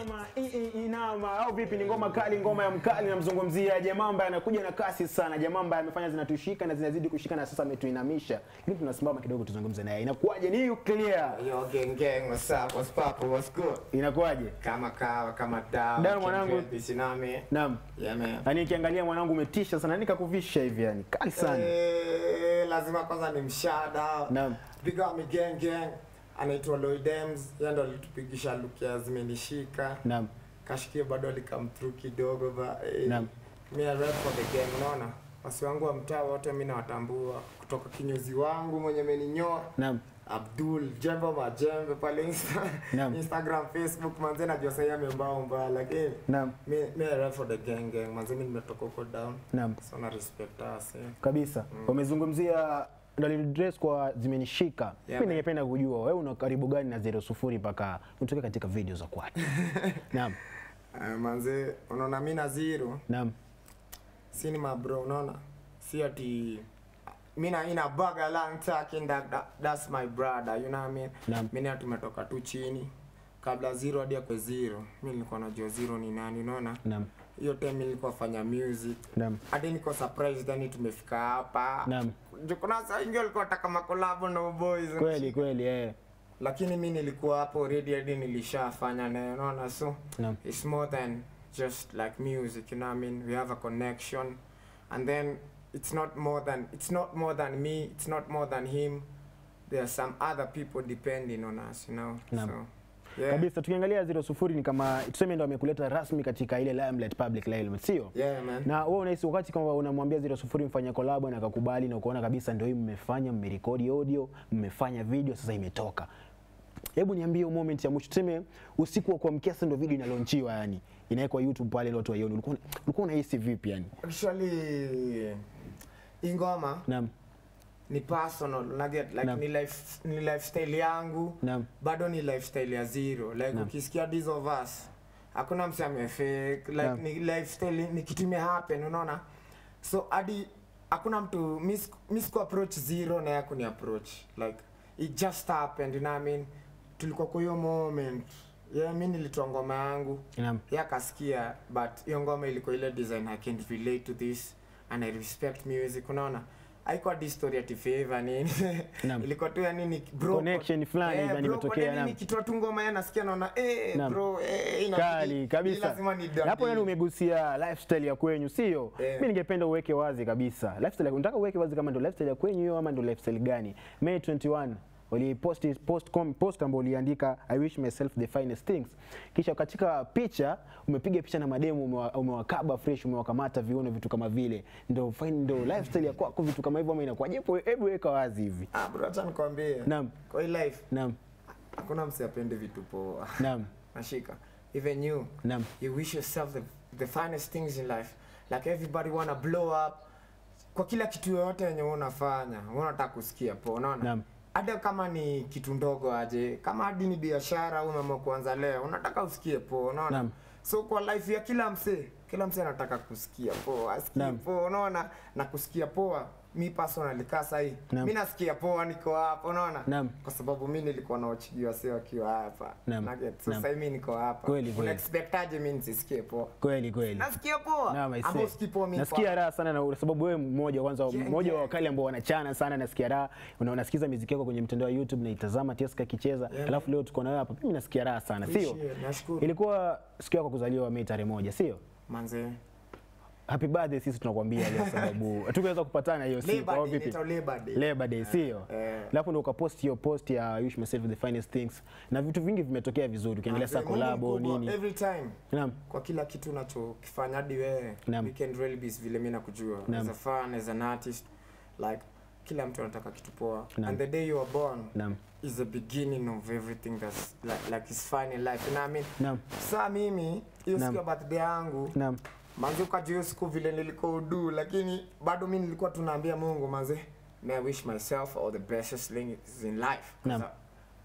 inama i, i, inama au vipi? Ni ngoma kali, ngoma ya mkali. Namzungumzia jamaa ambaye anakuja na kasi sana, jamaa ambaye amefanya zinatushika na zinazidi kushika na sasa ametuinamisha. Lakini tunasimama kidogo tuzungumze naye, inakuwaje? Ni clear, Yo, gang gang, what's up? What's poppin'? What's good? inakuwaje? Kama kawa, kama dawa. Dawa, mwanangu. Bisinami. Naam, Yeah, man. yani nikiangalia mwanangu umetisha sana, nikakuvisha hivi, yani kali sana. Eh, lazima kwanza ni mshada. Naam. Big up me gang gang. Anaitwa Lloyd Dems. Yeye ndo alitupigisha look ya zimenishika. Naam, Kashikia bado alikam through kidogo ba. Eh, Naam. Me I rap for the gang, unaona? Wasi wangu wa mtaa wote mimi nawatambua kutoka kinyozi wangu mwenye ameninyoa naam, Abdul Jembe Majembe pale Insta, Naam. Instagram, Facebook manze najua sasa amembao mbaya lakini naam, mi mi I rap for the gang gang manze mimi nimetoka huko down naam. so na respect us eh. kabisa wamezungumzia Dalili dress kwa zimenishika Yeah, mimi man. ningependa kujua wewe una karibu gani na zero sufuri mpaka utoke katika video za kwake naam Uh, manze unaona mimi na zero naam si ni mabro unaona si ati mimi na ina baga long talking that, that that's my brother you know what I mean Naam. mimi na tumetoka tu chini kabla zero hadi akwe zero mimi nilikuwa najua zero ni nani unaona naam hiyo time nilikuwa fanya music naam hadi niko surprised yani tumefika hapa Naam. Juu kuna saa ingi walikuwa wataka makolabo na boys kweli kweli eh lakini mi nilikuwa hapo already hadi nilishafanya naye unaona so naam it's more than just like music you know what I mean we have a connection and then it's not more than it's not more than me it's not more than him there are some other people depending on us you know Naam. so yeah kabisa tukiangalia zero sufuri ni kama tuseme ndo amekuleta rasmi katika ile limelight public limelight sio yeah man na wewe unahisi wakati kama unamwambia zero sufuri mfanye collab na akakubali na ukaona kabisa ndio hii mmefanya mmerekodi audio mmefanya video sasa imetoka hebu niambie hiyo moment ya mwisho tuseme usiku wa kuamkia sasa ndio video inalaunchiwa yani inawekwa YouTube pale ili watu waione ulikuwa ulikuwa unahisi vipi yani actually hii ngoma naam ni personal unaget like Naam. ni life ni lifestyle yangu naam bado ni lifestyle ya zero like Naam. ukisikia these of us hakuna mse amefake like Naam. ni lifestyle ni kitu ime happen unaona so hadi hakuna mtu miss miss ku approach zero na yako ni approach like it just happened you know what I mean tulikuwa kwa hiyo moment yeah mimi nilitoa ngoma yangu naam yeye akasikia but hiyo ngoma ilikuwa ile design I can relate to this and I respect music unaona haikuwa di story ati favor nini Naam. ilikuwa tu yani ni bro Connection fulani hivi bro, imetokea, kwa nini naam. nikitoa tu ngoma yeye nasikia naona eh Naam. bro eh inabidi- kali kabisa hii lazima ni Na hapo yani umegusia lifestyle ya kwenyu sio Eh. mimi ningependa uweke wazi kabisa lifestyle unataka uweke wazi kama ndio lifestyle ya kwenyu hiyo ama ndio lifestyle gani May 21 ulipost post com, post ambayo uliandika I wish myself the finest things kisha katika picha umepiga picha na mademu umewa- umewakaba fresh umewakamata viuno vitu kama vile ndio fine ndio lifestyle ya kwako vitu kama hivyo ama inakuwaje Hebu- hebu weka wazi hivi ah bro acha nikwambie Naam. kwa hii life naam hakuna mse apende vitu poa naam nashika even you naam you wish yourself the, the finest things in life like everybody wanna blow up kwa kila kitu yoyote yenye wewe unafanya wewe unataka kusikia po unaona Naam. hata kama ni kitu ndogo aje kama hadi ni biashara umeamua kuanza leo unataka usikie po unaona Naam. so kwa life ya kila msee kila msee anataka kusikia poa asikie Naam. poa unaona na kusikia poa mi personally kaa sahii Naam. mi nasikia poa niko hapa unaona Naam. kwa sababu mi nilikuwa nawachigiwa se wakiwa hapa Naam. Nugget. so Naam. sahii mi niko hapa Kweli, kweli. unaexpectaje mi nisisikie poa kweli kweli nasikia poa Naam, I Ama see. usikii poa mi nasikia kwa- raha sana na sababu wewe mmoja kwanza Yeah, mmoja wa yeah. wakali ambao wanachana sana nasikia raha una unasikiza muziki yako kwenye mtandao wa YouTube naitazama Tieska akicheza Yeah, alafu leo tuko na wewe hapa mimi nasikia raha sana sio Appreciate, nashukuru ilikuwa siku yako kuzaliwa Mei tarehe moja sio manze happy birthday sisi tunakwambia leo sababu hatukuweza kupatana hiyo siku Labor au Day, vipi inaitwa Labor Day. Labor Day sio Eh. alafu ndio ukapost hiyo post ya I wish myself the finest things na vitu vingi vimetokea vizuri ukiangalia Manze, saa Mungu collabo mkubwa, nini every time naam kwa kila kitu unachokifanya hadi wewe Naam. we can really be vile mimi nakujua Naam. as a fan as an artist like kila mtu anataka kitu poa Naam. and the day you are born naam is the beginning of everything that's like, like is fine in life you know what I mean naam saa mimi hiyo Naam. siku ya birthday yangu naam manze ukajua hiyo siku vile nilikuwa udu lakini bado mi nilikuwa tunaambia mungu manze may I wish myself all the bestest things in life 'Cause Naam. I-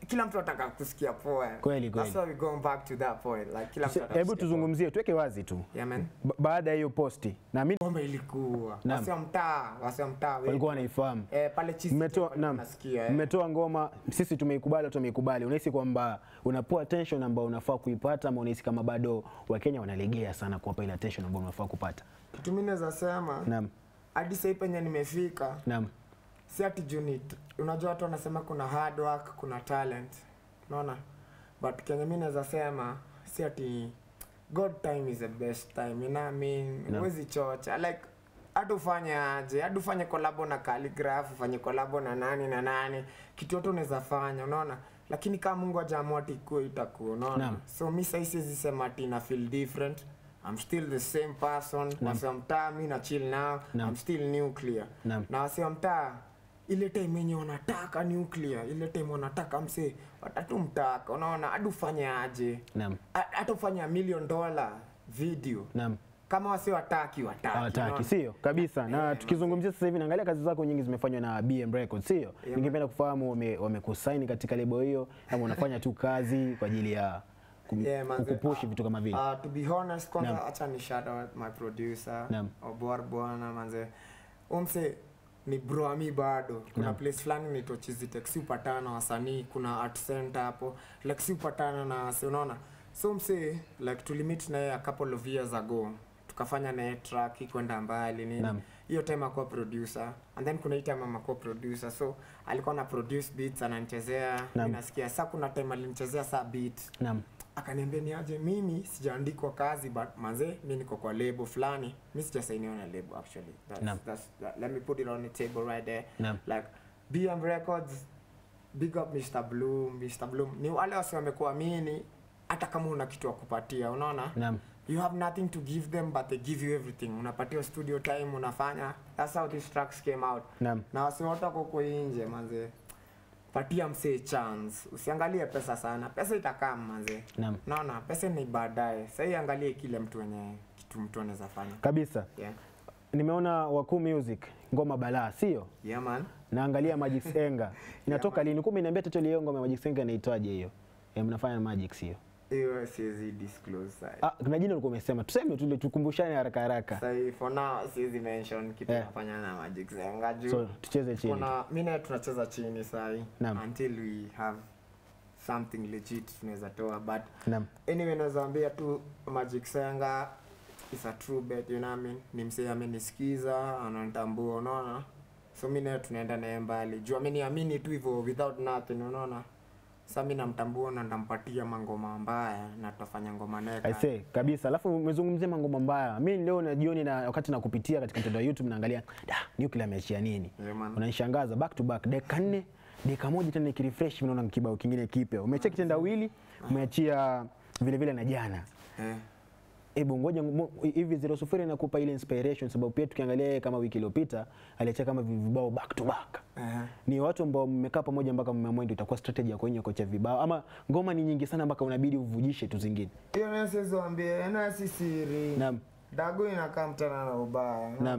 kila mtu anataka kusikia poa Kweli, kweli. that's why we going back to that point like kila mtu Se- anataka Hebu kusikia tuzungumzie, tuweke wazi tu poa. yeah man Ba- baada ya hiyo posti, naamini pombe ilikuwa Naam. wasi wa mtaa wasi wa mtaa wengi. walikuwa wanaifahamu. eh pale chizi Mmetoa pale naam, nasikia eh. mmetoa ngoma, sisi tumeikubali, watu wameikubali. Unahisi kwamba unapewa attention ambayo unafaa kuipata, ama unahisi kama bado Wakenya wanalegea sana kuwapa ile attention ambayo unafaa kupata? kitu mimi naweza sema Naam, hadi sasa penye nimefika naam, si ati juu ni unajua watu wanasema kuna hard work kuna talent unaona but kenye mi naweza sema si ati god time is the best time you know what I mean No. huwezi chocha like hata ufanye aje hata ufanye kolabo na calligraph ufanye kolabo na nani na nani kitu yote unaweza fanya unaona lakini kama mungu ajaamua ati ikuwe itakuwa unaona Naam. so mi sahii siwezi sema ati na feel different I'm still the same person Naam. wase wa mtaa mi na chill now Naam. I'm still nuclear naam, na wase wa mtaa ile time yenye wanataka nuclear ile time wanataka mse watatu mtaka unaona hadi ufanye aje naam, Ha- hata ufanye a million dollar video naam. kama wase wataki wataki hawataki unaona? sio kabisa na Eh, tukizungumzia sasa hivi naangalia kazi zako nyingi zimefanywa na BM Records sio ningependa kufahamu wame- wamekusaini katika lebo hiyo ama unafanya tu kazi kwa ajili ya kum- Yeah, manze, kukupushi ah, vitu kama vile Uh, to be honest kwanza Naam. acha ni shout out my producer Naam. Obor bwana manze umse ni bro ami bado kuna Naam. place fulani inaitwa Chizitech si upatana na wasanii kuna art center hapo like si upatana na si unaona so mse like tulimit na yeye a couple of years ago tukafanya naye track kwenda mbali nini Naam. hiyo time akuwa producer and then kuna hii time amakuwa producer so alikuwa na produce beats ananichezea Naam. mi nasikia sa kuna time alinichezea saa beat naam akaniambia ni aje mimi sijaandikwa kazi but manze mi niko kwa lebo fulani mi sijasainiwa na lebo actually that's, Naam. that's, that, let me put it on the table right there naam like bm records big up mr bloom mr bloom ni wale wasi wamekuamini hata kama una kitu wa kupatia unaona naam you have nothing to give them but they give you everything unapatia studio time unafanya that's how these tracks came out naam na wasi wote wako huko nje manze patia msee chance usiangalie pesa sana pesa itakaa manze naam naona pesa ni baadaye sahii angalie kile mtu wenye kitu mtu anaweza fanya kabisa yeah. nimeona wakuu music ngoma balaa sio yeah man naangalia Magic Senga inatoka lini kumbe niambia title hiyo ngoma ya Magic Senga inaitwaje hiyo Eh, mnafanya na Magic sio hiyo siwezi disclose sahi. ah kuna jina ulikuwa umesema tuseme tu tukumbushane haraka haraka sahi for now siwezi mention kitu Yeah. nafanya na magic zenga juu so tucheze chini kuna mi naye tunacheza chini sahi Naam. until we have something legit tunaweza toa but naam anyway naweza ambia tu magic senga is a true bet you know what I mean ni msee amenisikiza ananitambua unaona so mi naye tunaenda naye mbali juu ameniamini tu hivyo without nothing unaona sa mi namtambua na ndampatia mangoma mbaya na tutafanya ngoma naye I kali. say kabisa. Alafu umezungumzia mangoma mbaya. Mimi leo na jioni na wakati nakupitia katika mtandao wa YouTube naangalia da Nuclear ameachia nini? Yeah, man. Unanishangaza back to back dakika nne dakika moja tena nikirefresh mimi naona kibao kingine kipya. Umecheki kitendawili, umeachia vile vile na jana. Eh. Hebu ngoja ngo- hivi zero sufuri inakupa ile inspiration sababu pia tukiangalia yeye kama wiki iliyopita aliachia kama vibao back to back. Eh. Ni watu ambao mmekaa pamoja mpaka mmeamua ndio itakuwa strategy ya kwenye kocha vibao ama ngoma ni nyingi sana mpaka unabidi uvujishe tu zingine. hiyo nayo siwezi waambia nayo si siri Naam. dago inakaa mtana na ubaya unaona? Naam.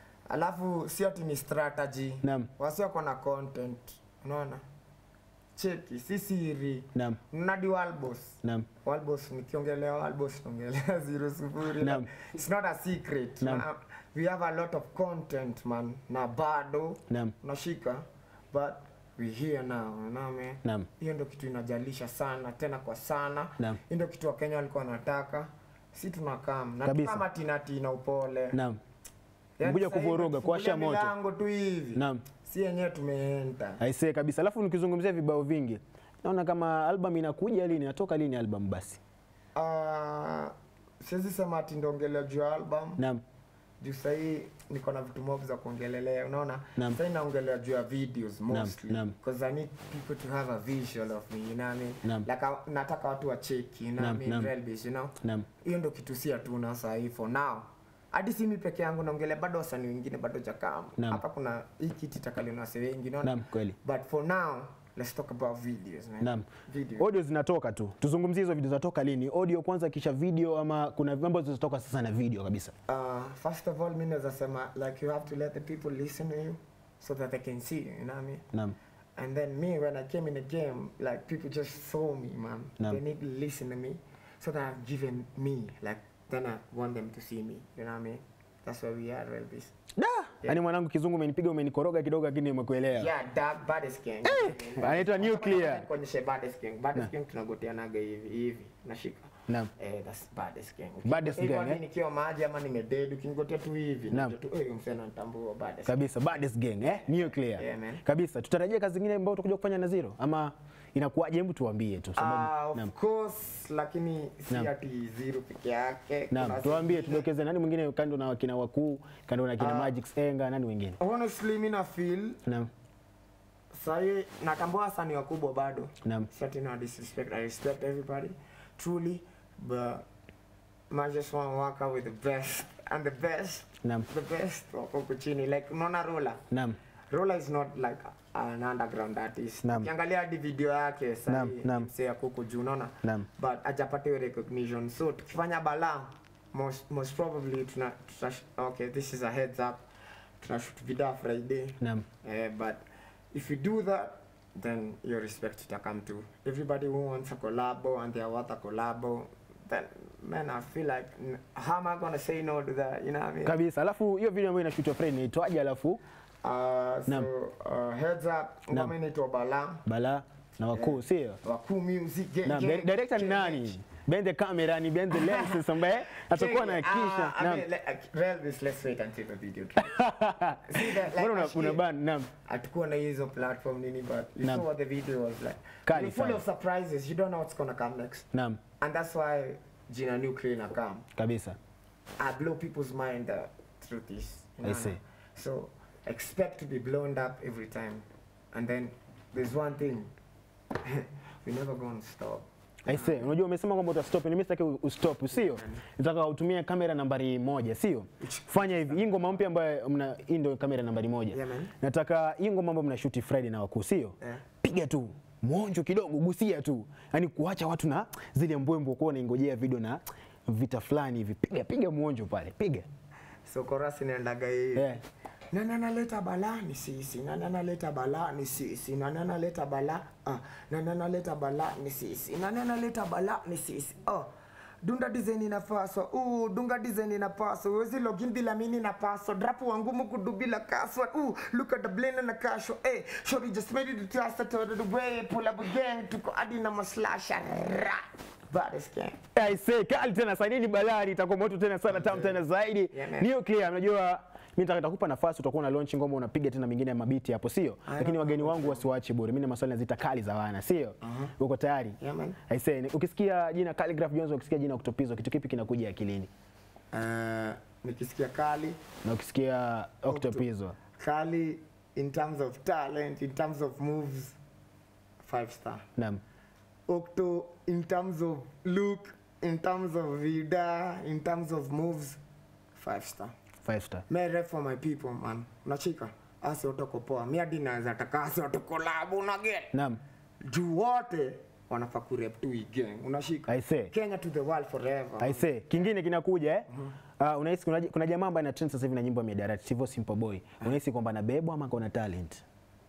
alafu si ati ni strategy Naam. wasi wako na content unaona cheki si siri Naam. nadi walbos Naam. walbos nikiongelea walbos naongelea zero sufuri Naam. like, it's not a secret Naam. Na- we have a lot of content man na bado Naam. unashika but we here now you know what I mean? Naam. hiyo ndio kitu inajalisha sana tena kwa sana Naam. hiyo ndio kitu wakenya walikuwa wanataka si tunakam na Kabisa. kama tinatina upole Naam. Yaani Kuja sasa hivi kuvuruga, kuwasha tukifungulia moto. milango tu hivi Naam. si yenyewe tumeenta Aisee kabisa. Alafu nikizungumzia vibao vingi, naona kama album inakuja lini, inatoka lini album basi? uh, siwezi sema ati ndongelea juu ya album Naam. juu sahii niko na vitu mob za kuongelelea unaona Naam. sahii naongelea juu ya videos mostly naam. because i need people to have a visual of me you know what I mean Naam. like I, nataka watu wacheki you know Naam, what I mean naam. Real base, you know Naam. hiyo ndo kitu si hatuna sahii for now hadi si mi peke yangu naongelea bado wasanii wengine bado jakam Naam. hapa kuna hii kiti takaliona wase wengi unaona Naam, kweli. but for now let's talk about videos man Naam. videos Audio zinatoka tu. Tuzungumzie hizo video zinatoka lini? Audio kwanza kisha video ama kuna mambo zilizotoka sasa na video kabisa? Uh, first of all, mi naweza sema like you have to let the people listen to you so that they can see you, you know what I mean? Naam. And then me, when I came in the game, like people just saw me, man. Naam. They need to listen to me, so that I've given me, like, then I want them to see me. You know what I mean? That's where we are, Relbis. Da, yaani mwanangu kizungu umenipiga umenikoroga kidogo lakini nimekuelewa. Yeah, dark baddest gang. anaitwa Nuclear. Kuonyesha baddest gang. Baddest gang tunagoteanaga hivi hivi. Nashika. Naam. Eh, that's baddest gang. Baddest Hivyo gang, hadi eh? nikiwa maji ama nimedead ukinigotea tu hivi. Naam. najua tu eh, msee ananitambua baddest. Kabisa, baddest gang eh? Nuclear. Yeah, man. Kabisa. Tutarajia kazi nyingine ambayo utakuja kufanya na Zero ama inakuwaje? Hebu tuambie tu Ah, sababu. of Naam. course, lakini si Naam. ati zero peke yake. Naam, Kuna tuambie zingine. tudokeze nani mwingine kando na wakina wakuu, kando na kina Magic Enga, nani wengine? Honestly, mi na feel Naam. sahi natambua wasanii wakubwa bado. Naam. Certain no disrespect. I respect everybody, truly, but I just want to work out with the best and the best, Naam. the best wako huku chini. Like unaona Rola, Naam. Rola is not like an underground artist. Naam. Ukiangalia hadi video yake Naam, sahi naam. msee ako huku juu unaona, Naam. but hajapata hiyo recognition. So tukifanya balaa most most probably tuna, tuna okay, this is a heads up. Tunashoot video Friday. Naam. Uh, but if you do that, then your respect to come to everybody who wants a collabo and they want a collabo. Then, man, I feel like n- how am I gonna say no to that? You know what I mean? Kabisa. Alafu hiyo video ambayo inashutwa Fred inaitwaje? Alafu Uh, Naam. so uh, heads up, Naam. ngoma inaitwa Bala, Bala na wakuu, sio? Wakuu Music. Gang, Naam, gang, di- director ni gang, nani? Behind the camera ni behind the lenses ambaye atakuwa gang. anahakikisha. Ah, I Naam. mean, let, uh, Relvis, let's wait until the video. drops. See that, like, Mbona una- actually- una ban? Naam. hatukuwa na hizo platform nini but you Naam. saw what the video was like Kali You're full sana. of surprises you don't know what's gonna come next Naam. and that's why jina nuclear na come Kabisa. i blow people's mind uh, through this you I know? see. so expect to be blown up every time and then there's one thing we're never gonna stop I say, unajua umesema kwamba utastop, na mimi sitaki u- ustop, sio? Nataka utumie kamera nambari moja, sio? Fanya hivi, hii ngoma mpya ambayo mna hii ndio kamera nambari moja. Yeah, man. Nataka hii ngoma ambayo mnashuti Friday na wakuu, sio? Yeah. Piga tu mwonjo kidogo, gusia tu, yaani kuacha watu na zile mbwembwe kuwa unaingojea video na vita fulani hivi. Piga piga mwonjo pale, piga. so korasi inaendaga hii Yeah. nani analeta balaa ni sisi nani analeta balaa ni sisi nani analeta balaa ah, nani analeta balaa ni sisi nani analeta balaa ni sisi oh. dunda design inapaswa uh, dunga design inapaswa wezi login bila mini napaswa drapu wangumu kudu bila password uh, look at the blend na kasho eh shori just made it to us to the way pull up gang tuko hadi na maslasha ra baddest gang I say kali tena sana, hii ni balaa, itakuwa moto tena sana, tamu tena zaidi. Yeah, man. Niyo clear, unajua mimi nataka nitakupa nafasi, utakuwa na launch ngoma, unapiga tena mingine ya mabiti hapo, sio? Lakini wageni wangu wasiwaache bure. Mimi na maswali nazita kali za wana, sio? Uko tayari? Yeah, man. I say, ni- ukisikia jina Khaligraph Jones, ukisikia jina Octopizzo, kitu kipi kinakuja akilini? uh, nikisikia kali Na ukisikia Octopizzo, Kali in terms of talent, in terms of moves, five star. naam, Octo in terms of look, in terms of vida, in terms of moves, five star. five star. Me rep for my people man. Unachika? Asi otoko poa. Mi hadi naweza taka asi otoko labu na get. Naam, Juu wote wanafaa kurep tu hii gang. Unashika? I say. Kenya to the world forever. I say, kingine kinakuja eh? Uh, unahisi kuna, kuna jamaa ambaye ana trend sasa hivi na nyimbo ya miadarati, sivyo Simple Boy. Unahisi kwamba anabebwa ama kuna talent?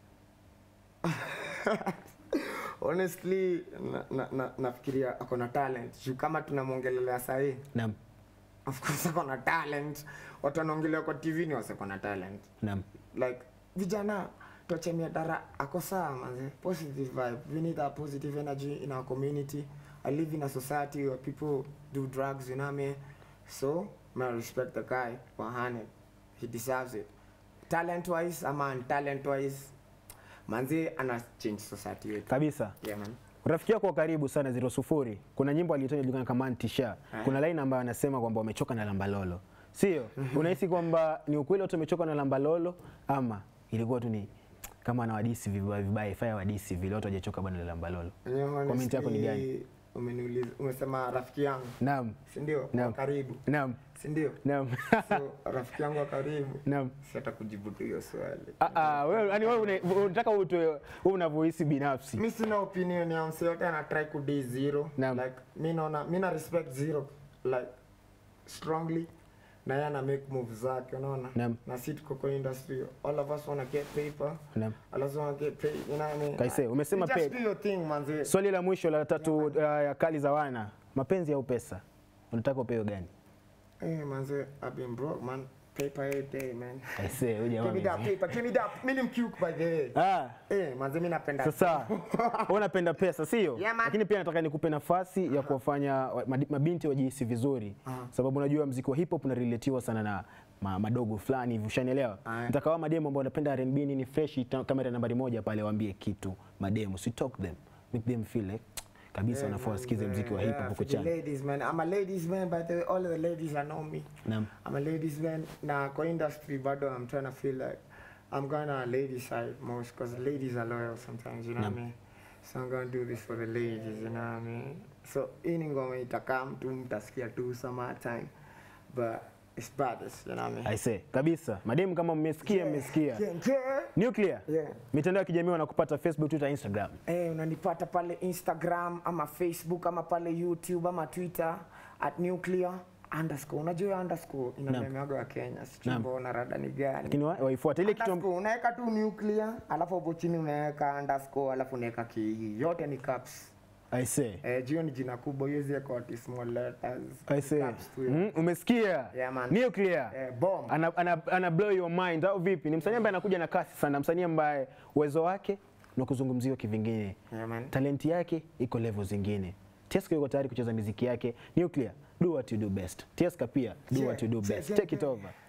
Honestly, na, na, na, nafikiria ako na talent. Juu kama tunamwongelelea sahii Naam, of course ako na talent watu wanaongelea kwa tv ni wase ako na talent naam. like vijana tuachemia dara ako sawa manze positive vibe we need a positive energy in our community i live in a society where people do drugs you know what I mean? so may I respect the guy 100 he deserves it talent wise ama talent wise manze ana change society yetu Kabisa. yeah man Rafiki yako wa karibu sana zero sufuri, kuna nyimbo alitoa inajulikana kama Antisha. Kuna line ambayo anasema kwamba wamechoka na lambalolo, sio? Unahisi kwamba ni ukweli watu wamechoka na lambalolo ama ilikuwa tu ni kama na wadisi vibaya vibaya, faya wadisi vile watu hawajachoka bwana na lambalolo? Enyewe Comment yako ni honestly, gani? umeniuliza umesema rafiki yangu Naam, si ndio Naam. wa karibu naam, si ndio naam, so rafiki yangu wa karibu naam. sita kujibu tu hiyo swali Ah, ah, wewe yani wewe una- unataka utoe wewe unavyohisi binafsi. mi sina opinion ya mse yote ana try ku d zero Naam. like mi naona mi na respect zero like strongly na yeye ana make move zake unaona Naam. na si tuko kwa industry all of us wanna get paper Naam. all of us wanna get paid you know what I mean Kaise, umesema You just pay- do your thing manze Swali la mwisho la tatu uh, ya kali za wana, mapenzi au pesa, unataka upewe gani? eh manze I've been broke man paper every day man Aisee, huyu jamaa give me that amezi- paper give me that mimi mkiuk by the way Ah, eh manze mimi napenda sasa wewe unapenda pesa sio? Yeah, man. Lakini pia nataka nikupe nafasi ya kuwafanya wa- madi- mabinti wajihisi vizuri, sababu unajua mziki wa hip hop unarelatiwa sana na ma, madogo fulani hivi, ushanielewa? Aya. Nataka wao mademo ambao wanapenda R&B nini fresh, ta- kamera nambari moja pale, waambie kitu mademo, si talk them, make them feel like kabisa Yeah, wanafaa man, wasikize yeah, mziki wa hip yeah, hop for huko the chani. ladies man I'm a ladies man by the way all of the ladies that know me Naam. I'm a ladies man na kwa industry bado I'm trying to feel like I'm gonna lady side most because ladies are loyal sometimes you know what I Naam. mean so I'm gonna do this for the ladies you know what I mean so hii ni ngoma itakaa mtu mtasikia tu summertime but it's brothers you know what I mean Aise, kabisa. Mademu kama mmesikia, mmesikia. yeah, yeah. Nuclear. Yeah. Mitandao ya kijamii wanakupata Facebook, Twitter, Instagram. Eh, unanipata pale Instagram ama Facebook ama pale YouTube ama Twitter at nuclear underscore. Unajua hiyo underscore ina Naam. memeaga wa Kenya, sijui Naam. mbona rada ni gani. Lakini wa- waifuate ile kitu Underscore, unaweka tu nuclear alafu hapo chini unaweka underscore alafu unaweka ki yote ni caps. Aise. Eh, jio ni jina kubwa hiyo zile kwa small letters. Aise. Caps tu. Mm, umesikia? Yeah, man. Nuclear. Eh, bomb. Ana, ana, ana blow your mind au vipi? Ni msanii ambaye anakuja na kasi sana, msanii ambaye uwezo wake na kuzungumziwa kivingine. Yeah, man. Talenti yake iko level zingine. Tieska yuko tayari kucheza muziki yake. Nuclear, do what you do best. Tieska pia, do Yeah, what you do yeah, best. yeah, Take it yeah. over.